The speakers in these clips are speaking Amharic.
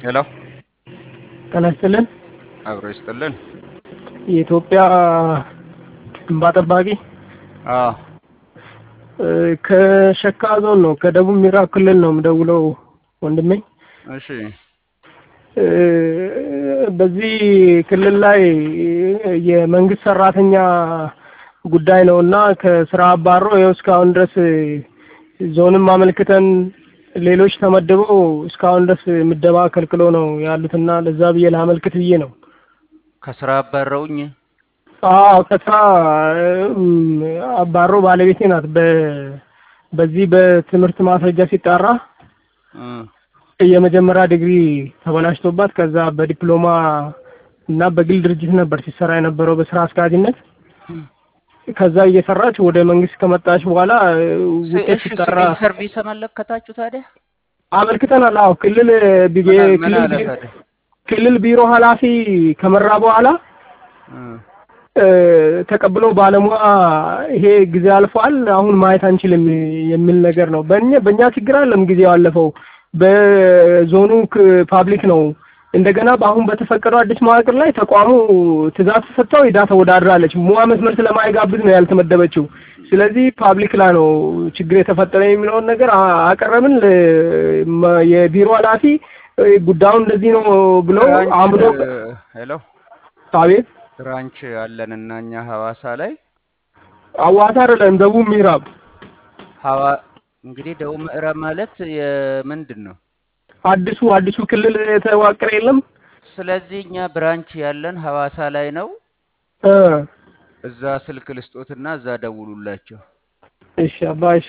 ሄሎ ጤና ይስጥልን። አብሮ ይስጥልን። የኢትዮጵያ እንባ ጠባቂ አዎ እ፣ ከሸካ ዞን ነው ከደቡብ ምዕራብ ክልል ነው የምደውለው ወንድሜ። እሺ እ፣ በዚህ ክልል ላይ የመንግስት ሰራተኛ ጉዳይ ነው እና ከስራ አባሮ ይኸው እስካሁን ድረስ ዞንም አመልክተን ሌሎች ተመድበው እስካሁን ድረስ ምደባ ከልክሎ ነው ያሉትና ለዛ ብዬ ላመልክት ብዬ ነው። ከስራ አባረውኝ። አዎ ከስራ እም፣ አባሮ ባለቤቴ ናት። በ በዚህ በትምህርት ማስረጃ ሲጣራ እ የመጀመሪያ ዲግሪ ተበላሽቶባት ከዛ በዲፕሎማ እና በግል ድርጅት ነበር ሲሰራ የነበረው በስራ አስኪያጅነት። ከዛ እየሰራች ወደ መንግስት ከመጣች በኋላ እ፣ ውጤት እሺ ሲጠራ ሲቪል ሰርቪስ አመለከታችሁ ታዲያ? አመልክተናል። አዎ ክልል ቢጌ ምን ምን ክልል አለ ቢ- ታዲያ? ክልል ቢሮ ኃላፊ ከመራ በኋላ እ እ፣ ተቀብሎ ባለሙያ ይሄ ጊዜ አልፏል፣ አሁን ማየት አንችልም የሚል ነገር ነው። በእኛ በእኛ ችግር አለም ጊዜው አለፈው። በዞኑ ክ- ፓብሊክ ነው። እንደገና በአሁን በተፈቀደው አዲስ መዋቅር ላይ ተቋሙ ትእዛዝ ተሰጥተው ሄዳ ተወዳድራለች። ሙያ መስመር ስለማይጋብዝ ነው ያልተመደበችው። ስለዚህ ፓብሊክ ላይ ነው ችግር የተፈጠረ የሚለውን ነገር አ- አቀረብን። ለ- መ- የቢሮ ኃላፊ እ፣ ጉዳዩን እንደዚህ ነው ብለው አምዶ ብራንች ሄሎ አቤት ብራንች አለን እና እኛ ሐዋሳ ላይ አዋሳ አይደለም ደቡብ ምዕራብ ሐዋ እንግዲህ ደቡብ ምዕራብ ማለት የምንድን ነው? አዲሱ አዲሱ ክልል የተዋቀረ የለም ስለዚህ እኛ ብራንች ያለን ሐዋሳ ላይ ነው። እ እዛ ስልክ ልስጦትና እዛ ደውሉላቸው። እሺ አባ እሺ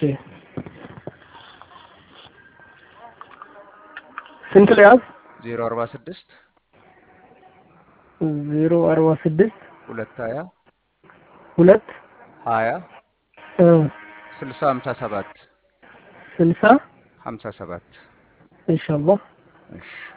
ስንት ለያዝ ዜሮ አርባ ስድስት ዜሮ አርባ ስድስት ሁለት ሀያ ሁለት ሀያ እ ስልሳ ሀምሳ ሰባት ስልሳ ሀምሳ ሰባት ኢንሻአላህ እሺ